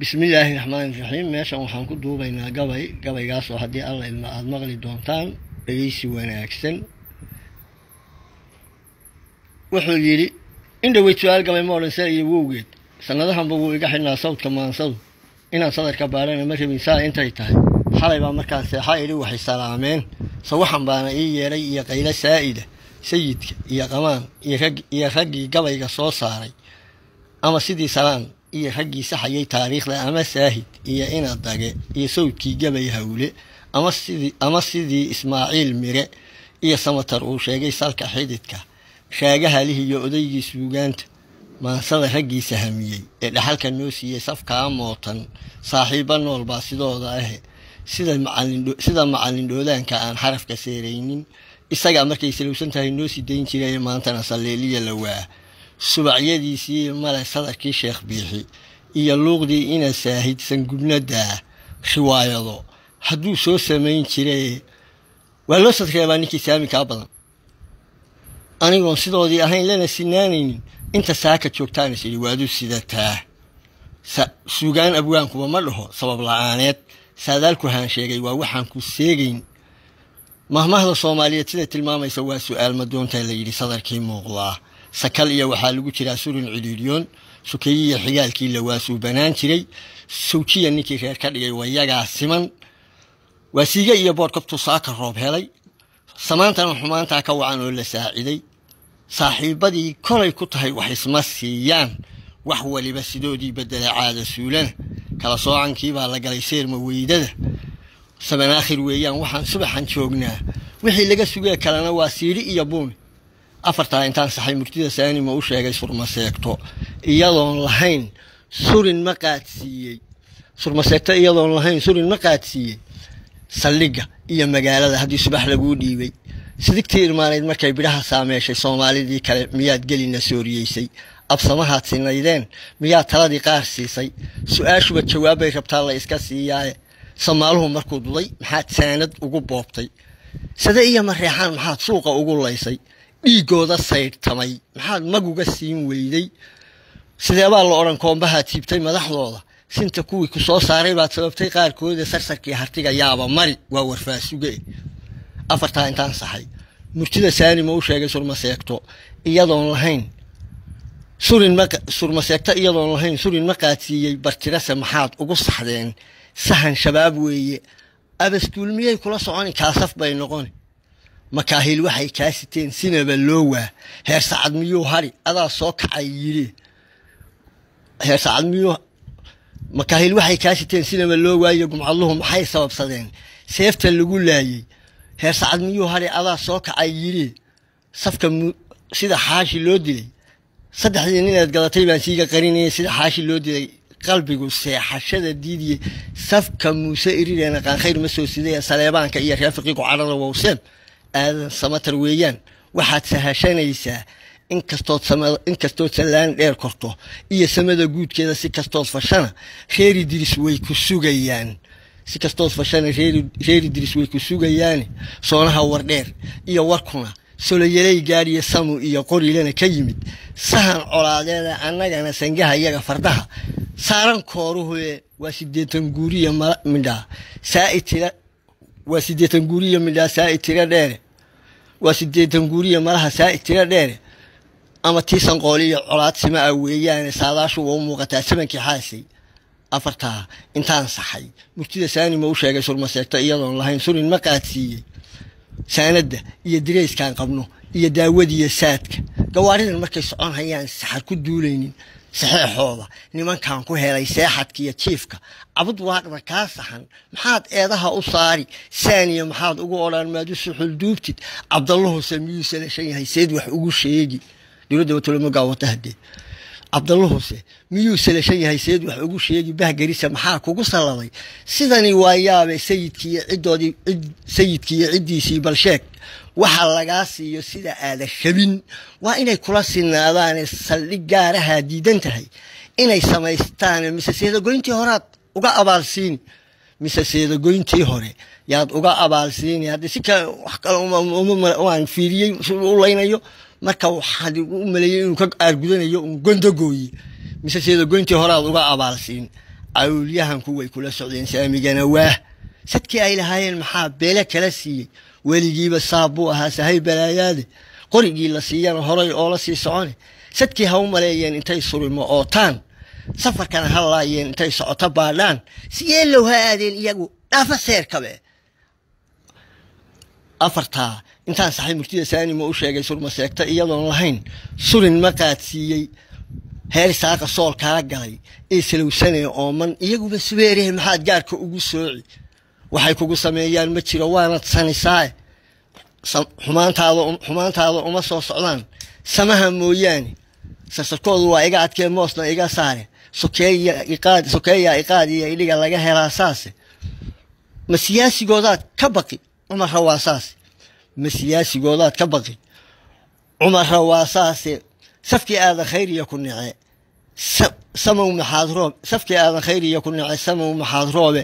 bismillaahi raxmaani raxiim meeshan waxaan ku duubaynaa gabay gabaygaasoo haddii alla idma aada maqli doontaan dhegeysi wanaagsan wuxuu yidhi in dhaweyd su-aal gabay ma odhan sal iyo wowgeed sannadahanba wuu iga xidhnaa sawdka maansadu inaan sadarka baadhana ma rabin saa intay tahay xalay baa markaan seexa idhi waxay salaameen sawaxan baana ii yeedhay iyo qaylo saa'ida sayidka iyo qamaan iyo raggii gabayga soo saaray ama sidii salaan iyo raggii saxayay taariikhda ama saahid iyo ina dage iyo sawdkii gabay hawle ama sidii ismaaciil mire iyo samatar uu sheegay salka xididka shaagahalih iyo odaygii suugaanta maansada raggiisa hamiyey ee dhaxalka noo siiyey safkaa mootan saaxiibba nool baa sidooda ahe sida macallin dhoolaanka aan xarafka seeraynin isagaa markay salowsan tahay noo sii dayn jiray maantana salleeliya lawaa subacyadiisii male sadarkii sheekh biixi iyo luuqdii ina saahid sangubnadaa riwaayado hadduu soo samayn jiray waa loo sadreebaa ninkii saami kaa badan anigoon sidoodii ahayn lana sinaanaynin inta saaka joogtaan is idhi waadu sidataa suugaan abwaankuba ma dhaho sabab la-aaneed saadaalku haan sheegay waa waxaan ku seegayn mahmahda soomaaliyeed sida tilmaamaysa waa su-aal madoonta la yidhi sadarkii muuqdaa sakal iyo waxaa lagu jiraa surin cidhiidyoon sukeeyiya xigaalkii lawaasuu banaan jiray sawjiya ninkii reer ka dhigay wayagaa siman waa siiga iyo boodh kabtuu saaka roob helay samaantana xumaantaa ka wacan oo la saaciday saaxiibbadii kolay ku tahay wax isma siiyaan wax waliba sidoodii bedela caada suulana kala soocankiibaa la galay seerma weydada sabanaakhir weeyaan waxaan subaxan joognaa wixii laga sugee kalena waa siidhi iyo buumi afartaa intaan saxay murtida saanima u sheegay surmaseegto iyadoon lahayn surin ma qaadsiiyey surmaseegto iyadoon lahayn surin ma qaadsiiyey saldhigga iyo magaalada haddii subax laguu dhiibay sidigtii irmaanayd markay bidhaha saameeshay soomaalidii kale miyaad gelina sooriyeysay absamahaad sinaydeen miyaad taladii qaar siisay su-aashuba jawaabbay rabtaa la iska siiyaaye samaaluhu markuu duday maxaad saanad ugu boobtay sade iyo mareexaan maxaad suuqa ugu laysay dhiigooda saydhtamay maxaad maguga siin weyday sideebaa la odhan koombahaad siibtay madaxdooda sinta kuwii ku soo saaray baad sababtay qaarkooda sarsarkii hartiga yaaba mari waa warfaasuge afartaa intaan saxay murtida saanima u sheegay surmaseegto iyadoon lahayn surmaseegto iyadoon lahayn surin ma qaadsiiyey bartirase maxaad ugu saxdeen sahan shabaab weeye abaskuul miyay kula soconi kaasaf bay noqoni makaahiil waxay kaa siteen sinaba loo waa heer sacad miyuu hari adaa soo kacay yidhi heer sacad miyuu makaahiil waxay kaa siteen sinaba loo waayo gumcadluhu maxay sababsadeen seefta lagu laayey heer sacad miyuu hari adaa soo kacay yidhi safka sida xaashi loo dilay saddexdii ninaad gadatay baan siiga qarinayay sida xaashi loo dilay qalbigu seexashada diidiyey safka muuse irireena qaankhayr ma soo sidaya saleebaanka iyo reefiqiiku cadhada wowseem aadan samatar weeyaan waxaad sahashanaysaa inkastood sallaan dheer korto iyo samada guudkeeda si kastood fashana reeri diris way ku sugayaan si kastood fashana reeri diris way ku sugayaane soonaha wardheer iyo warkuna soloyalay gaadhiyo samu iyo qorilana ka yimid sahan colaadeeda annagana sangaha iyaga fardaha saaran kooruhue waa sideetan guuriya midhaa saai tira waa sideetan guuriya midhaa saai tira dheere waa sideetan guuriya malaha saai tira dheere ama tiisan qooliyo colaad sima ah weeyaane saadaashu waa u muuqataa samankii xaasay afartaa intaan saxay murtida saanima u sheegay surmaseegto iyadoon lahayn surin ma qaadsiiyey saanadda iyo dirayskaan qabno iyo daawadiiyo saadka gawaaridan markay socon hayaan saxar ku duulaynin saxeexooda nimankan ku helay seexadka iyo jiifka cabud waadhaba kaa saxan maxaad eedaha u saari saaniya maxaad ugu odhan maad u suxul duubtid cabdallahuse miyuu salashan yahay seed wax ugu sheegi dowladda watolomogaa wata haddee cabdallahuse miyuu salashan yahay seed wax ugu sheegi bahgarisa maxaa kugu salladay sidani waa yaabe sayidkiiyo ciddoodii sayidkiiyo ciddiisii balsheeg waxa lagaa siiyo sida aada rabin waa inay kula sinaadaane saldhig gaarahaa diidan tahay inay samaystaan mise seedagoyntii horaad uga abaalsiini mise seedagoyntii hore yaad uga abaalsiini haddii si kale wax kale waan fiiriyey u laynayo marka waxaan u maleeyey inuu ka aargudanayo un gondogooye mise seedagoyntii horaad uga abaalsiin cawlyahanku way kula socdeen saamigana waah sadkii ay lahaayeen maxaa beele kala siiyey weligiiba saab buu ahaa sahay balaayaade qorigii la siiyana horay oo la sii socone sadkii ha u maleeyeen intay surimo ootaan safarkana ha laayeen intay socoto baadhaan siyeelow ha aadeen iyagu dhaafa seerkabe afartaa intaan saxay murtida saanima u sheegay surma seegta iyadoon lahayn surin ma qaadsiiyey heer saaqa sool kala galay ee salowsanee ooman iyaguba subeereh maxaad gaarka ugu sooci waxay kugu sameeyaan ma jiro waanad sanisaae xumaantaada uma soo socdaan samaha mooyaane sarsarkoodu waa iga adkee moosna iga saare sokeeyaa iqaadiya idhiga laga helaa saase ma siyaasigoodaad ka baqi cumarra waa saase ma siyaasigoodaad ka baqi cumarra waa saase safkii aadan khayriya ku nece samow maxaad roob safkii aadan khayriya ku nece samow maxaad roobe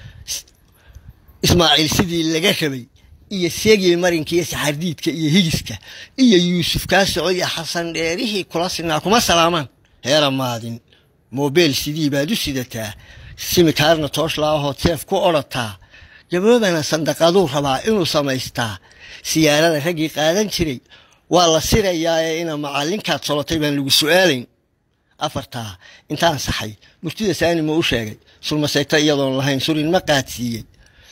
ismaaciil sidii laga rabay iyo seegii marinkiiyo saxardiidka iyo higiska iyo yuusuf kaa soco iyo xasan dheerihii kula sinaa kuma salaamaan heera maadin mobeel sidii baad u sidataa simikaarna tooshla-ahood seef ku odhataa gaboobana sandaqaduu rabaa inuu samaystaa siyaarada raggii qaadan jiray waa la sirayaa ee ina macallinkaad solotay baan lagu su'aalayn afartaa intaan saxay murtida saanima u sheegay sulmaseegta iyadoon lahayn surin ma qaadsiiyey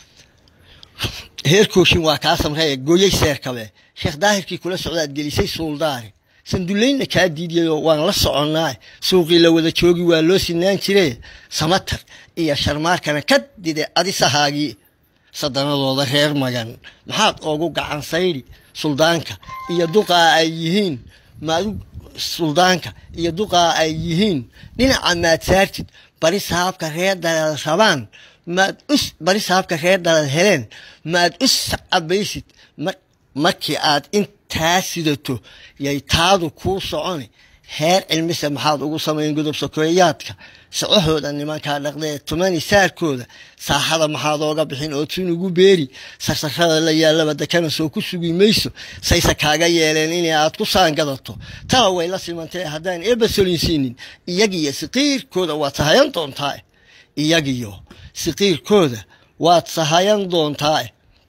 heerkooshin waa kaa samreeye gooyey seerkabe sheekh daahirkii kula socdaad gelisay suuldaare sandullaynna kaa diidiyayoo waan la soconnaa suuqii la wada joogi waa loo sinaan jire samatar iyo sharmaarkana ka dide adisahaagii sadanadooda reer magan maxaad oogu gacan saydi suldaanka iyo duqaa ay yihiin maadu suldaanka iyo duqaa ay yihiin dhinaca maad saartid bari saabka reer daleel rabaan maad us bari saabka reer daleel heleen maad us cabaysid markii aad intaa sidato yay taadu kuu soconi heer cilmise maxaad ugu samayn godob sokeeyaadka socahooda nimankaa dhaqdee tumani saarkooda saaxada maxaad ooga bixin oo tun ugu beeri sarsarada la yaalaba dekana soo ku sugi mayso sayse kaaga yeeleen inay aad ku saangadato tala way la simantee haddaan eebba solinsiinin iyagiyo siqiirkooda waad sahayan doontaa iyagiyo siqiirkooda waad sahayan doontaa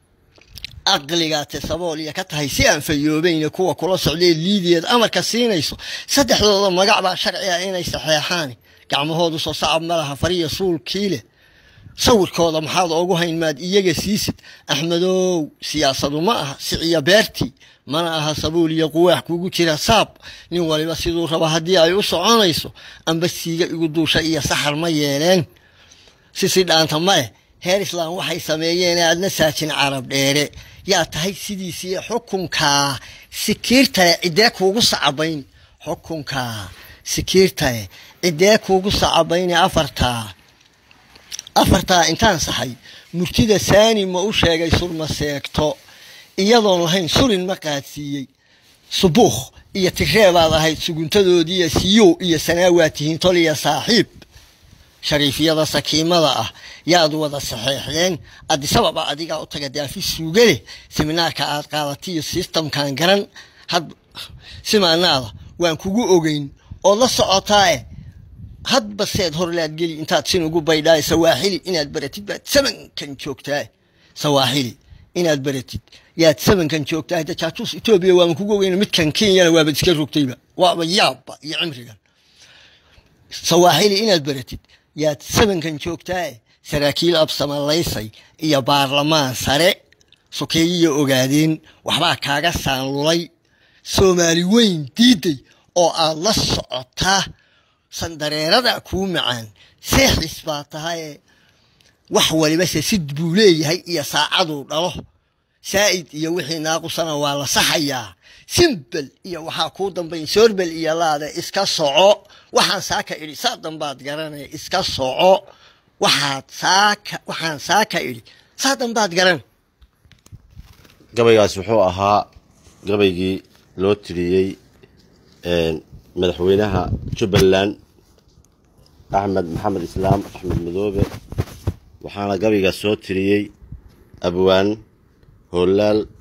aqligaate sabool iyo ka tahay si aan fayoobayne kuwa kula socdee liidiyeed amarka siinayso saddexdooda magac baa sharci ah inay saxeexaan gacmahoodu soo sacab ma laha fariya suulkii leh sawirkooda maxaad oogu hayn maad iyaga siisid axmedow siyaasadu ma aha siciya beertii mana aha sabuul iyo quwaax kugu jira saab nin waliba siduu raba haddii ay u soconayso amba siiga igu duusha iyo saxar ma yeeleen sisi dhaanta maleh heer islaam waxay sameeyeen aadna saajin carab dheere yaa tahay sidiisii xukunkaa sikiirtale ciddee kuugu sacabayn xukunkaa sikiirtale ciddee kuugu sacabayne afartaa afartaa intaan saxay murtida saani ma u sheegay surma seegto iyadoon lahayn surin ma qaadsiiyey subuukh iyo tigreebaad ahayd suguntadoodiiyo siyow iyo sanaawaad tihiin tol iyo saaxiib shariifyada sakiimada ah yaad wada saxeexdeen adisababa adigaa u taga daafi suugaleh seminaarka aad qaadatiyo sistamkan garan had simaanaada waan kugu ogeyn ood la socotaae hadba seed horlaad geli intaad sin ugu baydhaaye sawaaxili inaad baratid baad samankan joogtaa sawaaxili inaad baratid yaad samankan joogtaa hada jaajuus etoobiya waan kugu ogeyn midkan kenyana waabad iska rogtayba waaba yaabba iyo cimrigan sawaaxili inaad baratid yaad sabankan joogtaae saraakiil absamalaysay iyo baarlamaan sare sokeeyiya ogaadeen waxbaa kaaga saanlulay soomaali weyn diiday oo aad la socotaa sandareerada kuu macaan seexis baa tahaye wax walibase sid buu leeyahay iyo saacaduu dhalo saa'id iyo wixii naaqusana waa la saxayaa simbel iyo waxaa kuu dambayn soorbel iyo laade iska soco waxaan saaka idhi saa dambaad garanaya iska soco waxaad saaka waxaan saaka idhi saa dambaad garan gabaygaas wuxuu ahaa gabaygii loo tiriyey madaxweynaha jubbaland axmed maxamed islaam axmed madoobe waxaana gabaygaas soo tiriyey abwaan hoolaal